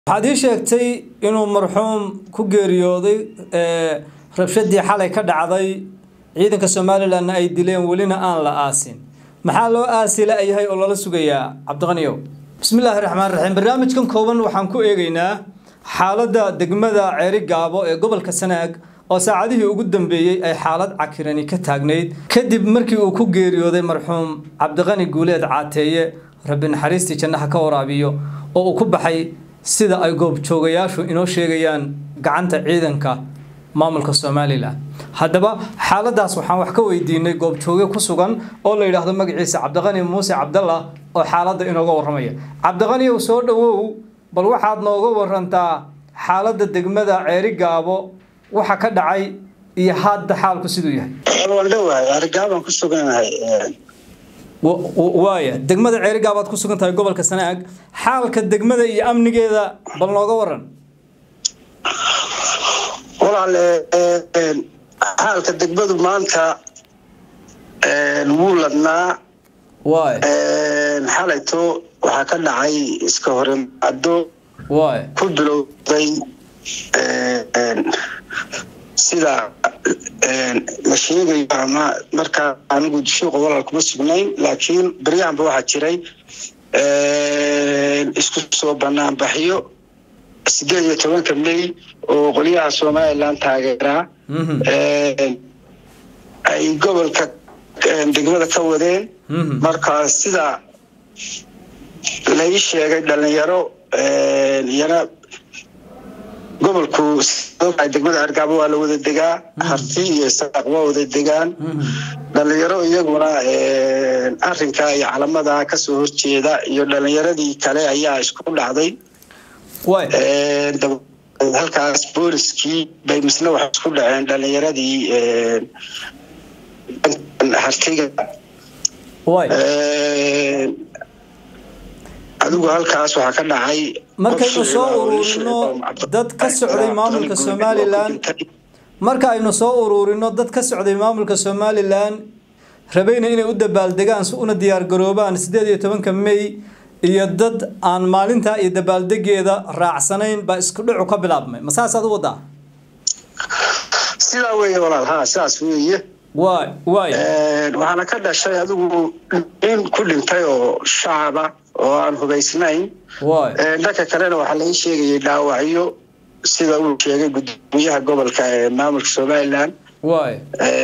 waxaad ii sheegtay inuu marxuum ku geeriyooday rabshadii xalay ka dhacday ciidanka somalilanna ay dileen welina aan la aasin maxaa loo aasi la-yahay oo lala sugayaa cabdiqaniyow bismillaahi raxmaan raxiim barnaamijkan kooban waxaan ku eegaynaa xaaladda degmada ceeri gaabo ee gobolka sanaag oo saacadihii ugu dambeeyey ay xaalad cakirani ka taagnayd kadib markii uu ku geeriyooday marxuum cabdiqani guuleed caateeye rabbi naxariistii jannaha ka waraabiyo oo uu ku baxay sida ay goobjoogayaashu inoo sheegayaan gacanta ciidanka maamulka somalilan haddaba xaaladaas waxaan wax ka weydiinay goobjooge ku sugan oo la yidhaahdo magaciisa cabdiqani muuse cabdallah oo xaaladda inooga warramaya cabdiqaniyow soo dhowow bal waxaad nooga warantaa xaaladda degmada ceeri gaabo waxa ka dhacay iyo hadda xaalku siduu yahay waan dhowahay arigaabaan ku suganahay waaya degmada ceeri gaabaad ku sugan tahay gobolka sanaag xaalka degmada iyo amnigeeda bal nooga waran walaal xaalka degmadu maanta wuu ladnaa waay xalayto waxaa ka dhacay iska horimaado waay ku bilowday sida la sheegayo ama markaa anigu suuqa walaal kuma sugnayn laakiin beryahanba waxaa jiray isku soo banaanbaxyo sideed iyo tobanka may oo qolyaha somalilan taageeraa ay gobolka degmada ka wadeen marka sida lai sheegay dhalinyaro iyana gobolku degmada argaabo waa la wada degaa harti iyo saaq waa wada degaan dhalinyaro iyaguna arinka iyo calamada kasoo horjeeda iyo dhalinyaradii kale ayaa isku dhacday halkaas booliskii bay misna waxay isku dhaceen dhalinyaradii hartiga adigu halkaas waxaa ka dhacay markaynu soo ururino dad ka socday maamulka somalilan marka aynu soo ururino dad ka socday maamulka somalilan rabayna inay u dabaaldegaan si una diyaargaroobaan sideed iyo tobanka may iyo dad aan maalintaa iyo dabaaldegeeda raacsanayn baa isku dhicu ka bilaabmay ma saasaad u wadaa sidaa weeye walaal ha sidaas weeye waay waay waxaana ka dhashay adigu nin ku dhintay oo shacaba oo aan hubaysnayn waay dhanka kalena waxaa laga sheegayay dhaawacyo sida uu sheegay gudoomiyaha gobolka ee maamulka somalilan waay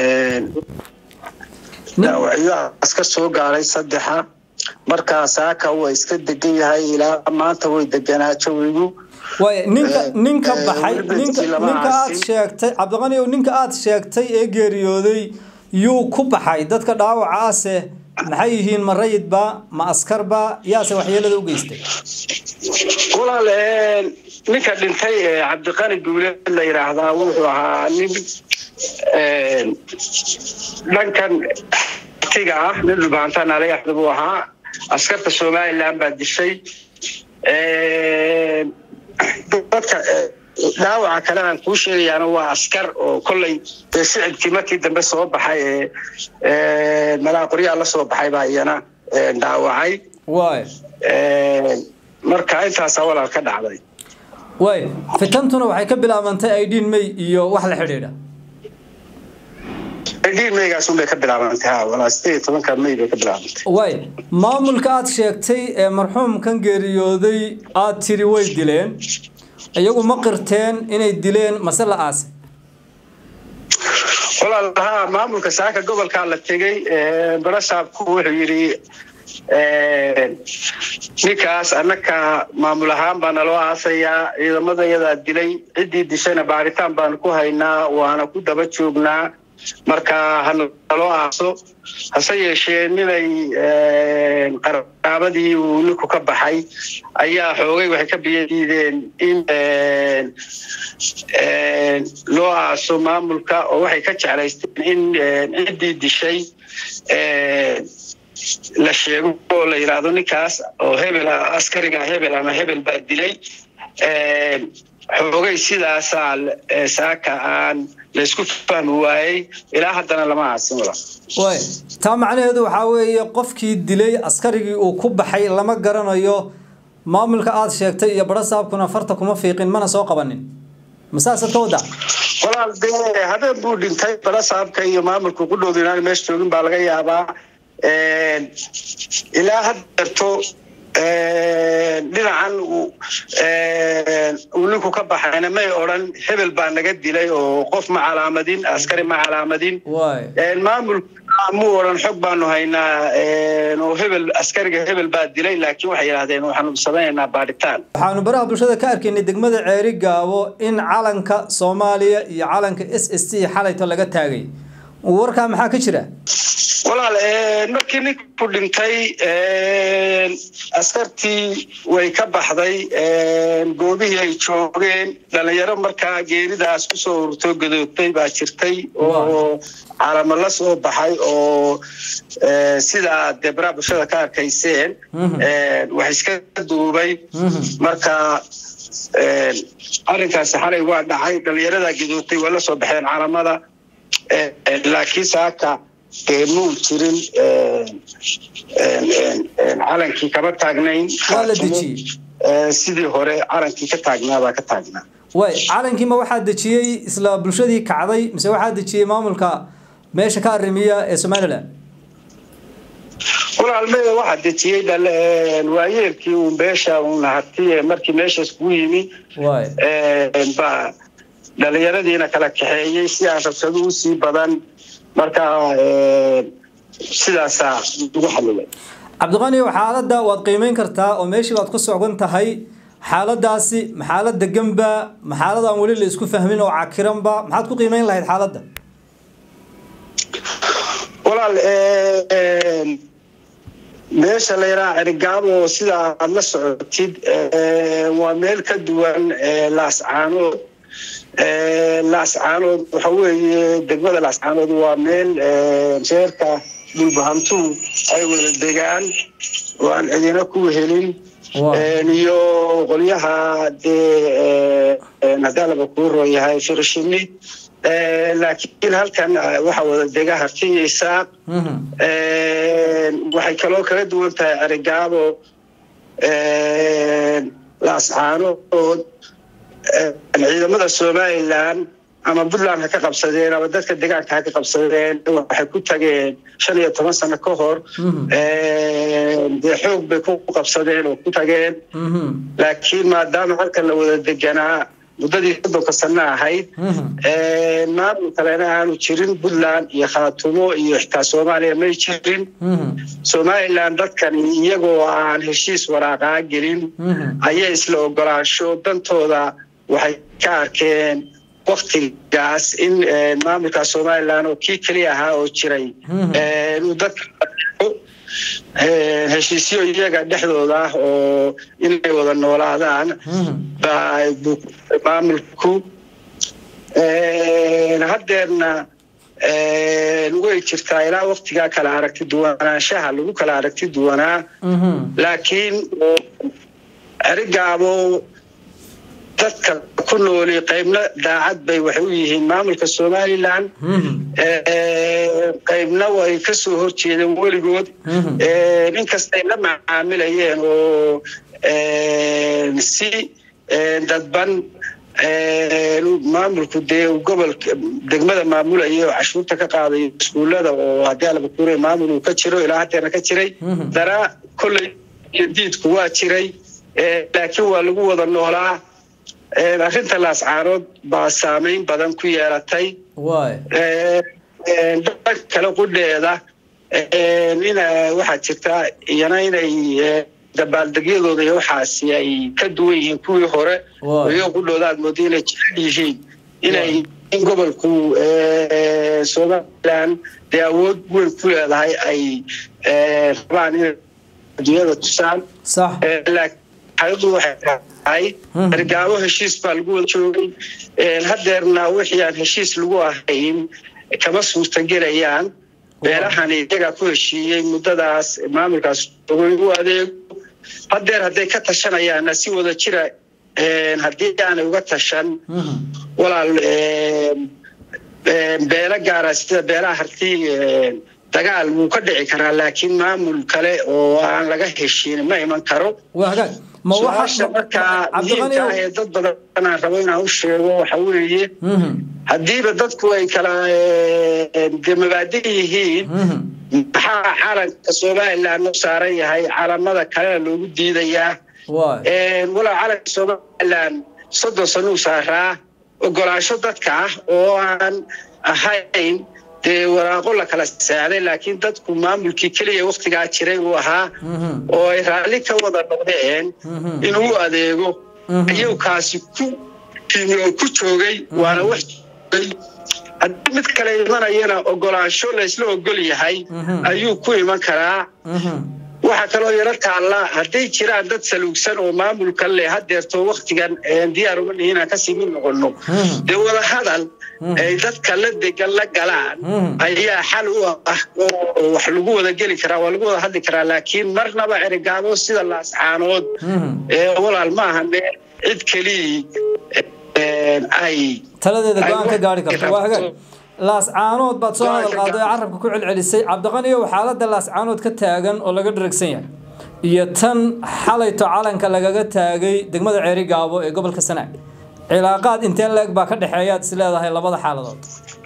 dhaawacyo aska soo gaaray saddexa markaa saaka waa iska degan yahay ilaa maanta way deganaa jawigu waay ninka ninka baxay ninka ninka aad sheegtay cabdiqani ow ninka aad sheegtay ee geeriyooday yuu ku baxay dadka dhaawaca ase maxay yihiin ma rayidba ma askarba yaase waxyeelada u geystay walaal ninka dhintay ee cabdiqani guuleed la yidhaahdaa wuxuu ahaa nin dhankan tiga ah nin dhulbaanta nalayaxda buu ahaa askarta somalilan baa dishay dadka dhaawaca kale aan kuu sheegayaana waa askar oo kolley dee shicibkii markii dambe soo baxay ee malaaqoryaa la soo baxay baa iyana dhaawacay waay marka intaasaa walaal ka dhacday waay fitantuna waxay ka bilaabantay idin may iyo wax la xidhiidha idin maygaas unbay ka bilaabantay ha walaa sideed iyo tobanka may bay ka bilaabantay waay maamulka aad sheegtay ee marxuumkan geeriyooday aad tiri way dileen iyagu ma qirteen inay dileen mase la aase walaal ha maamulka saaka gobolkaa la tegey barasaabku wuxuu yidhi ninkaas annaka maamul ahaan baa naloo aasayaa ciidamada yadaa dilay ciddii dishayna baaritaan baanu ku haynaa waana ku daba joognaa marka hanaloo aaso hase yeeshee ninay qaraabadii uu ninku ka baxay ayaa xoogay waxay ka biyadiideen in loo aaso maamulka oo waxay ka jeclaysteen in ciddii dishay la sheego oo la yidhaahdo ninkaas oo hebel askariga hebel ama hebel baa dilay xoogay sidaasaa saaka aan laysku fahmi waayey ilaa haddana lama aasin wala way taa macnaheedu waxaa weeye qofkii dilay askarigii uu ku baxay lama garanayo maamulka aada sheegtay iyo badho saabkuna farta kuma fiiqin mana soo qabanin masaasaad ka wadaa walaal dee habeen buu dhintay badho saabka iyo maamulka ku dhowda inaan meesha joogin baa laga yaabaa ilaa haddeerto dhinacan uu ninku ka baxayna may odran hebel baa naga dilay oo qof ma calaamadin askari ma calaamadin maamulka muu odhan xog baanu haynaa oo hebel askariga hebel baa dilay laakiin waxay yidhahdeen waxaanu samaynaynaa baadhitaan waxaanu baraha bulshada ka arkaynay degmada ceeri gaabo in calanka soomaaliya iyo calanka s s t xalayto laga taagay warkaa maxaa ka jira walaal markii ninku dhintay askartii way ka baxday goobihii ay joogeen dhalinyaro markaa geeridaas kusoo ururtoo gadoogtay baa jirtay oo calamo la soo baxay oo sidaa dee baraha bulshada ka arkayseen wax iska duubay marka arrinkaasi xalay waa dhacay dhalinyaradaa gadoogtay waa la soo baxeen calamada laakiin saaka dee muu jirin calankii kama taagnayn waa la dejiyey sidii hore calankii ka taagnaabaa ka taagnaa way calankii ma waxaa dejiyey isla bulshadii kacday mise waxaa dejiyey maamulka meesha ka arrimiya ee somalilan walaalmada waxaa dejiyey waayeelkii uun beesha uun hatiye markii meeshaas kuu yimi baa dhalinyaradiina kala kaxeeyey si aan rabshado usii badan markaa sidaasaa lagu xalilay cabdiqani xaaladda waad qiimeyn kartaa oo meeshii baad ku socgan tahay xaaladaasi ma xaalad deganba ma xaalad aan weli la isku fahmin oo cakiranba maxaad ku qiimeyn lahayd xaaladda walaal meesha la yidhaha cerigaabo sida aada la socotid waa meel ka duwan laascaanood laascaanood waxa weeye degmada laascaanood waa meel reerka dhulbahantuhu ay wada degaan oo aan cidina ku helin iyo qolyaha dee hadaa laba kuu rooyahay firshini laakiin halkan waxa wada dega harti iyo isaaq waxay kaloo kala duwan tahay cerigaabo laascaanood ciidamada somalilan ama puntland ha ka qabsadeen ama dadka deegaanka ha ka qabsadeen waxay ku tageen shan iyo toban sano ka hor dee xoog bay ku qabsadeen oo ku tageen laakiin maadaama halkan la wada deganaa muddadii soddonka sano ahayd maamul kalena aanu jirin puntland iyo khaatumo iyo xitaa soomaaliya may jirin somalilan dadkani iyagoo aan heshiis waraaqaa gelin ayay isla ogolaansho dantooda waxay ka arkeen waktigaas in maamulka somalilan oo kii keliya ahaa oo jiray inuu dadka heshiisyo iyaga dhexdooda ah oo inay wada noolaadaan maamulku haddeerna way jirtaa ilaa waktigaa kala aragti duwanaanshaha lagu kala aragti duwanaa laakiin erigaabo dadka ku nooli qaybna daacad bay waxay u yihiin maamulka somalilan qaybna way ka soo horjeedeen weligood inkastay la macaamilayeen oo si dadban maamulku dee gobolka degmada maamulaya oo cashuurta ka qaaday iskuullada oo haddii alaba kuure maamul uu ka jiro ilaa haddeerna ka jiray dana kolley diidku waa jiray laakiin waa lagu wada noolaa arrinta laascaanood baa saameyn badan ku yeelatay dhan kale qudheeda ina waxaa jirtaa iyana inay dabaaldegyadooda iyo waxaasi ay ka duwan yihiin kuwii hore iyo qudhooda aad mooda inay jecel yihiin inay in gobolku somalilan dee awood weyn ku leedahay ay rabaan inay adduunyada tusaan xaaladu waxay tahay ergaabo heshiis baa lagu wada joogay haddeerna wixii aan heshiis lagu ahayn kama suurtagelayaan beelahani iyagaa ku heshiiyey muddadaas maamulkaas u adeego haddeer hadday ka tashanayaanna si wada jira haddii aanay uga tashan walaal beelo gaara sida beelaha harti dagaal wuu ka dhici karaa laakiin maamul kale oo aan laga heshiin ma iman karo ma su-aasha markaa muhiimka ah ee dad badan aan rabo inaan u sheego waxa weeye haddiiba dadku ay kala de mabaadi yihiin maxaa calanka somaliland u saaran yahay calamada kalena loogu diidayaa walaa calanka somaliland soddon sano u saaraa ogolaansho dadka ah oo aan ahayn dee waraaqo la kala saaday laakiin dadku maamulkii keliya waktigaa jiray uu ahaa oo ay raalli ka wada noqdeen inuu adeego ayuu kaasi ku ku joogay waana wax joogay haddii mid kale imanayana ogolaansho laysla ogol yahay ayuu ku iman karaa waxaa kaloo yaro taalla hadday jiraan dad saluugsan oo maamulka leh hadeerto waktigan diyaar uma nihi inaan kasii mid noqono dee wadahadal ay dadka la degan la galaan ayaa xal u ah oo wax lagu wada geli karaa waa lagu wada hadli karaa laakiin marnaba cerigaabo sida laascaanood walaal ma aha meel cid kelii ay taladeeda go-aan ka gaari karto waa hagaag laascaanood baad soo hadal qaaday oo carabka ku celcelisay cabdiqaniyow xaaladda laascaanood ka taagan oo laga dharagsan yahay iyo tan xalayto calanka lagaga taagay degmada ceeri gaabo ee gobolka sanaag cilaaqaad intee leeg baa ka dhexeeyaad is leedahay labada xaaladood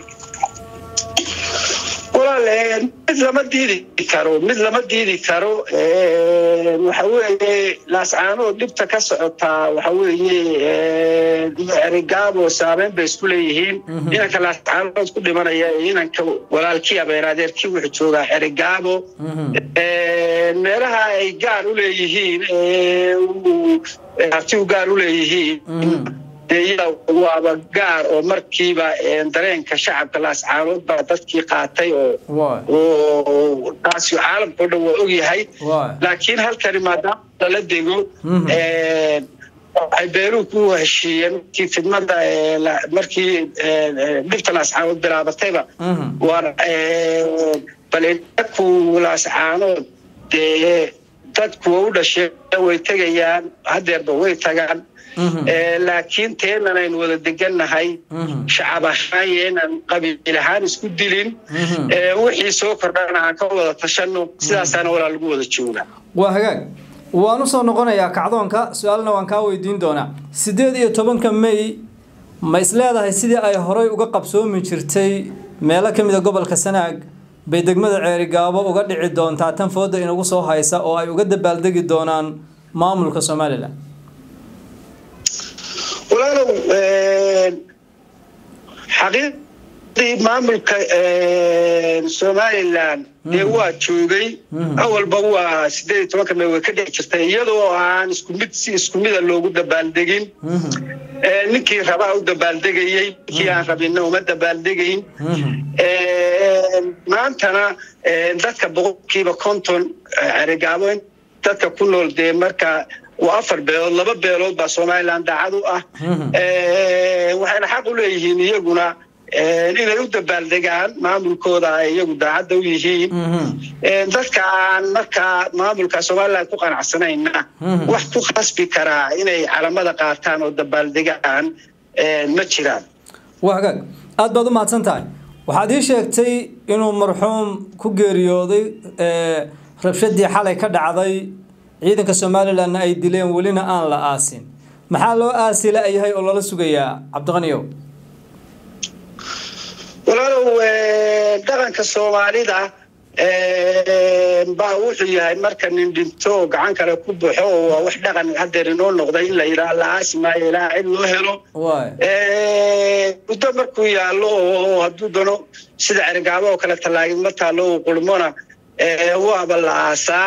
walaal mid lama diidi karo mid lama diidi karo waxa weeye laascaanood dhibta ka socotaa waxa weeye erigaabo saameyn bay isku leeyihiin inanka laascaanood ku dhimanaya inanka walaalkii abeeradeerkii wuxuu joogaa erigaabo meelaha ay gaar u leeyihiin harti u gaar u leeyihiin waaba gaar oo markiiba dareenka shacabka laascaanood baa dadkii qaatay oo taasi caalamkao dhan waa ogyahay laakiin halkani maadaama lala dego waxay beeruhu ku heshiiyeen markii fidmada markii dhibta laascaanood bilaabatayba waana bal inaku laascaanood dee dadku waa u dhasheen way tegayaan hadeerba way tagaan laakiin teenan aynu wada degannahay shacab ahaan yeenan qabiil ahaan isku dilin wixii soo kordhana aan ka wada tashanno sidaasaana walaa lagu wada jooga waa hagaag waan usoo noqonayaa kacdoonka su-aalna waan kaa weydiin doonaa siddeed iyo tobanka may ma is leedahay sidii ay horay uga qabsoomi jirtay meelo ka mid a gobolka sanaag bay degmada ceerigaabo uga dhici doontaa tan fooda inagu soo haysa oo ay uga dabaaldegi doonaan maamulka somalilan walaalow xaqiiqdii maamulka somalilan dee waa joogay awalba waa sideed iyo tobanka may way ka dhici jirtay iyadoo aan isku mid si isku mida loogu dabaaldegin ninkii rabaa u dabaaldegayey ninkii aan rabinna uma dabaaldegayn maantana dadka boqolkiiba konton cerigaabo dadka ku nool dee marka waa afar beelood laba beelood baa somalilan daacad u ah waxayna xaq u leeyihiin iyaguna inay u dabaaldegaan maamulkooda ay iyagu daacadda u yihiin dadka aan markaa maamulka somalilan ku qanacsanayna wax ku khasbi karaa inay calamada qaataan oo dabaaldegaan ma jiraan waa hagaag aada baad u mahadsan tahay waxaad ii sheegtay inuu marxuum ku geeriyooday rabshadii xalay ka dhacday ciidanka somalilanna ay dileen welina aan la aasin maxaa loo aasi la-yahay oo lala sugayaa cabdiqaniyow walaalow dhaqanka soomaalida baa wuxuu yahay marka nin dhinto oo gacan kale ku baxo oo waa wax dhaqan hadeer inoo noqday in la yidhaha la aasi maayo ilaa cid loo helo muddo markuu yaallo oo hadduu dano sida cerigaabo oo kale tallaagid ma taallo uu qulmona waaba la aasaa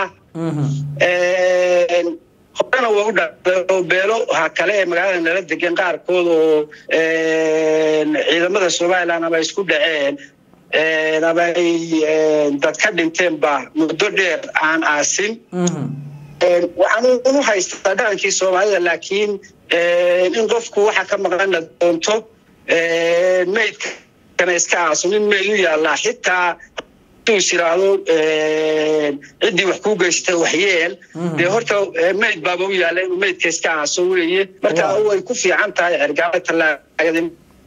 horena waa u dhacday oo beelo ha kale ee magaalada nala degan qaarkood oo ciidamada somalilan ama isku dhaceen ama ay dad ka dhinteen ba muddo dheer aan aasin waxaan unu haystaa dhaqankii soomaalida laakiin in qofku waxa ka maqana doonto maydkana iska aaso nin mayd u yaallaa xitaa is yiraahdo ciddii wax kuu geystay waxyeel dee horta mayd baaba u yaalla inuu maydka iska aaso weeye marka way ku fiican tahay cergaaba tallaagada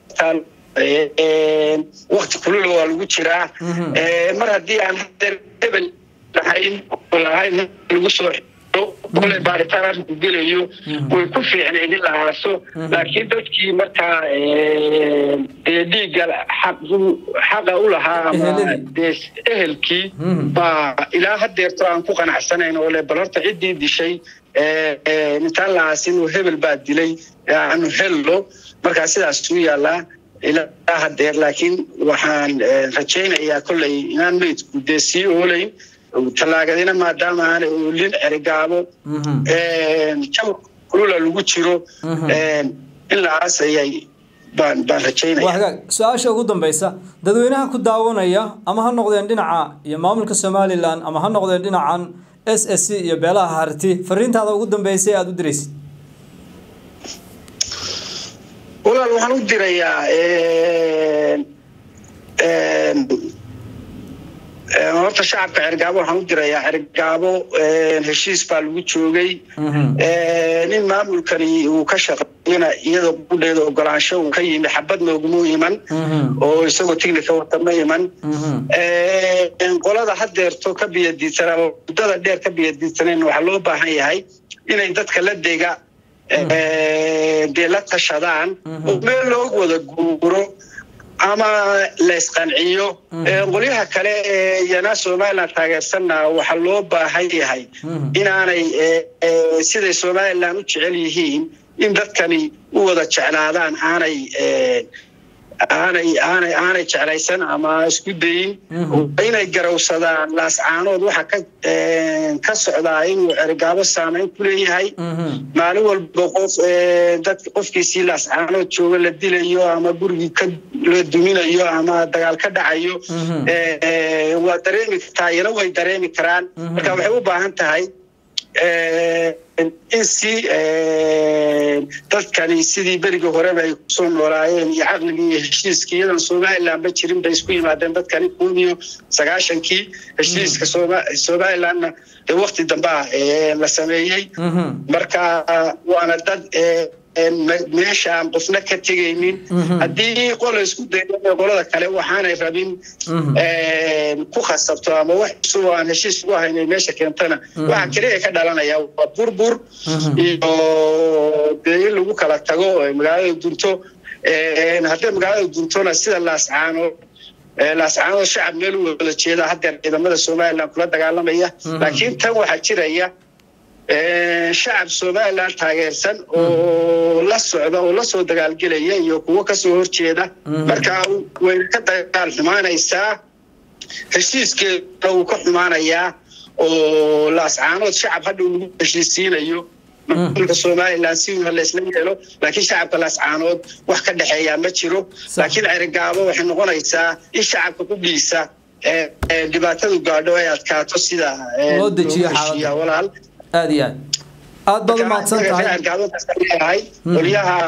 wakti kulula waa lagu jiraa mar haddii aan hadeer hebel lahayn lahayn lagu soo kole baaritaan gelayo way ku fiicnayd in la aaso laakiin dadkii markaa dee dhiigga xaqa u lahaa ama dee ehelkii baa ilaa hadeerto aan ku qanacsanayn oo le bal horta ciddii dishay intaan la aasin oo hebel baa dilay aanu hello markaa sidaas u yaallaa ilaa hadeer laakiin waxaan rajaynayaa kolley inaan meydku dee sii oolayn tallaagadina maadaama aanay oolin cerigaabo jawr kulula lagu jiro in la aasayay baan baan rajaynaya hagaag su-aasha ugu dambeysa dadweynaha ku daawanaya ama ha noqdeen dhinaca iyo maamulka somalilan ama ha noqdeen dhinacan s s c iyo beelaha harti fariintaada ugu dambeysay aada u diraysid walaal waxaan u dirayaa horta shacabka cergaabo waxaan u dirayaa cergaabo heshiis baa lagu joogay nin maamulkani uu ka shaqeeyana iyadoo qudheeda ogolaansho uu ka yimi xabad nooguma iman oo isagoo tignika wata ma iman qolada hadeerto ka biyadiidsan ama muddada dheer ka biyadiidsaneen waxaa loo baahan yahay inay dadka la dega dee la tashadaan oo meel loo wada guuro ama laysqanciyo qolyaha kale ee iyana somalilan taageersanna waxaa loo baahan yahay inaanay siday somalilan u jecel yihiin in dadkani u wada jeclaadaan aanay aanay aanay aanay jeclaysan ama isku dayin inay garawsadaan laascaanood waxa ka ka socdaa inuu cergaabo saamayn ku leeyahay maalin walba qof dad qofkiisii laascaanood jooga la dilayo ama gurigii ka la duminayo ama dagaal ka dhacayo waa dareemi kartaa iyana way dareemi karaan marka waxay u baahan tahay in si dadkani sidii berigii horeba ay kusoo noolaayeen iyo caqligii iyo heshiiskii iyadan somalilanba jirin bay isku yimaadeen dadkani kun iyo sagaashankii heshiiska somalilanna dee wakti dambea la sameeyey marka waana dad meesha aan qofna ka tegaynin haddii qola isku dayo qolada kale waxaanay rabin ku khasabto ama wax cusub aan heshiis ugu haynay meesha keentana waxa keliya ka dhalanaya waa burbur iyo dee in lagu kala tago magaalada dunto haddii magaalada duntona sida laascaano laascaanood shacab meel u wada jeeda haddeer ciidamada somalilan kula dagaalamaya laakiin tan waxaa jiraya shacab somalilan taageersan oo la socda oo lasoo dagaalgelaya iyo kuwo kasoo horjeeda marka wayna ka dagaal xumaanaysaa heshiiskeeda wuu ka xumaanayaa oo laascaanood shacab hadhow lagu heshiisiinayo maamulka somalilan si laysla yeelo laakiin shacabka laascaanood wax ka dhexeeyaa ma jiro laakiin cerigaabo waxay noqonaysaa in shacabka ku dhiisa dhibaatadu gaadho ay adkaato sida loo dejiyo walaal aada iyo aad aad baad umahadsan tahay qolyaha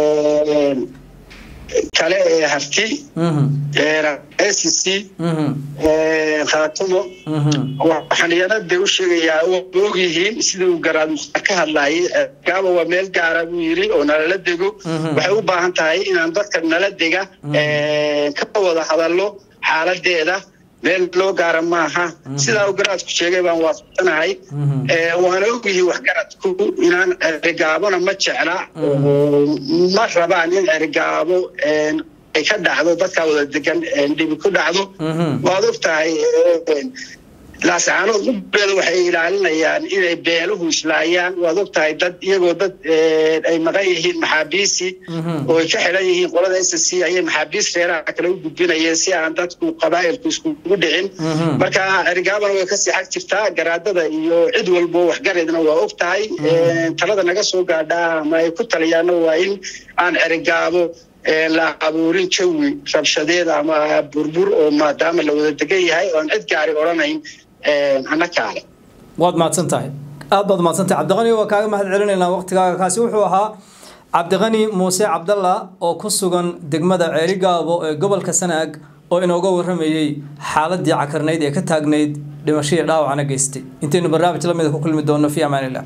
kale ee harti s c khaatumo waxaan iyana de u sheegayaa waa ogyihiin sida uu garaad mukhtaar ka hadlayay gaaba waa meel gaara buu yiri oo nalala dego waxay u baahan tahay inaan dadka nala dega ka wada hadallo xaaladeeda meel loo gaara maaha sidaa u garaadku sheegay baan waafaqsanahay waana ogyihiin waxgaradku inaan cerigaabona ma jecla ma rabaan in cerigaabo ay ka dhacdo dadkaa wada degan dhibi ku dhacdo waad og tahay laascaanood ubeeda waxay ilaalinayaan inay beeluhu islaayaan waad og tahay dad iyagoo dad ay maqan yihiin maxaabiisi oo ay ka xidhan yihiin qolada s c ayay maxaabiis reeraha kale u gudbinayeen si aan dadku qabaa'ilku iskugu dhicin marka cerigaabana way kasii xag jirtaa garaadada iyo cid walbo waxgareedna waa og tahay talada naga soo gaadhaa ama ay ku taliyaana waa in aan cerigaabo la abuurin jawi rabshadeed ama burbur oo maadaama la wada degan yahay oo aan cid gaari odhanayn annakaale waad mahadsan tahay aad baad mahadsan tahay cabdiqani waa kaaga mahad celinaynaa waqtigaaga kaasi wuxuu ahaa cabdiqani muuse cabdalla oo ku sugan degmada ceerigaabo ee gobolka sanaag oo inooga waramayey xaaladii cakarnayd ee ka taagnayd dhimashadii dhaawacna geystay intaynu barnaamij lamida ku kulmi doonno fi amaanillah